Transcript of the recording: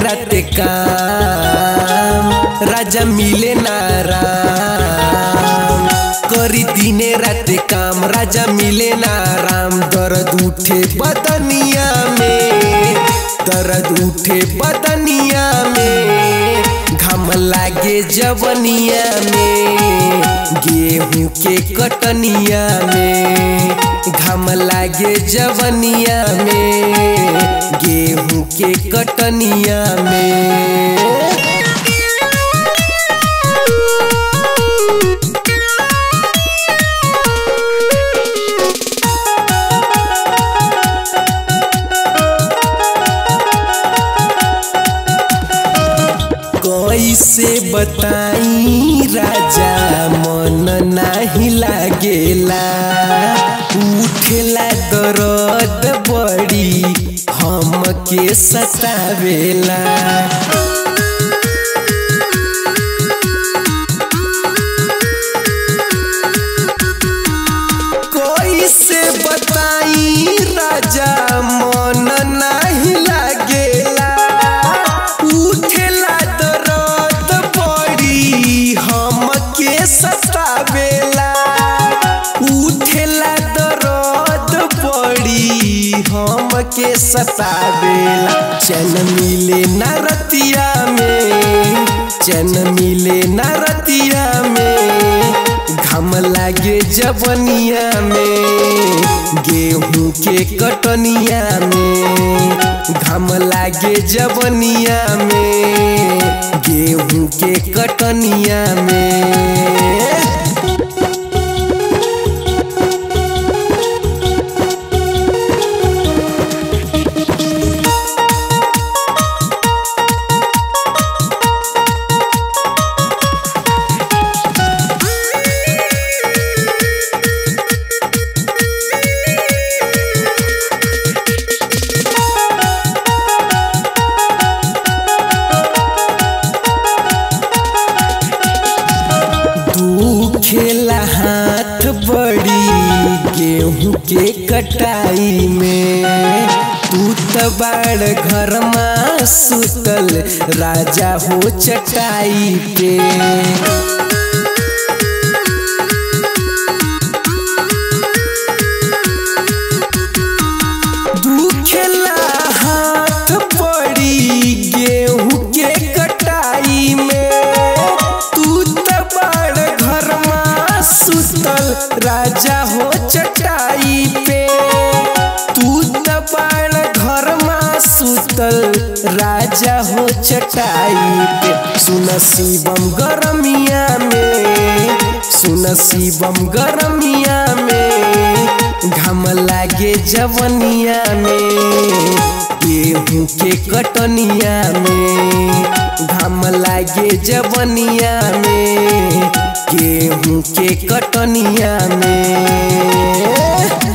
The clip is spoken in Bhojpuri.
रात काम राजा मिले ना राम करी दिने रात काम राजा मिले ना राम दर्द उठे बदनिया में दर्द उठे बदनिया में घम लागे जवनिया में गेहूं के कटनिया में घम लागे जवनिया में गेहूं के कटनिया में कैसे बताई राजा मन नाही लागेला उठेला दर्द बड़ी हमके सतावेला कैसे बताई राजा मन नाही लागेला उठेला दर्द बड़ी हमके सतावेला उठेला दर्द बड़ी हमके सतावेला चैन मिले न रतिया में चैन मिले न रतिया में घम लागे जवनिया में गेहूं के कटनिया में घम लागे जवनिया में गेहूं के कटनिया में खेला हाथ बड़ी गेहूं के कटाई में तू तो बाड़ घर में सुतल राजा हो चटाई पे दुखेला हाथ बड़ी गेहूं के कटाई में तू तो बड़ घर में सुतल राजा हो चटाई पे तू तो बड़ घर में सुतल राजा हो चटाई पे सुन शिवम गरमिया में सुन शिवम गरमिया में घम लागे जवनिया में गेहूं के कटनिया में घम लागे जवनिया में गेहूं के कटनिया में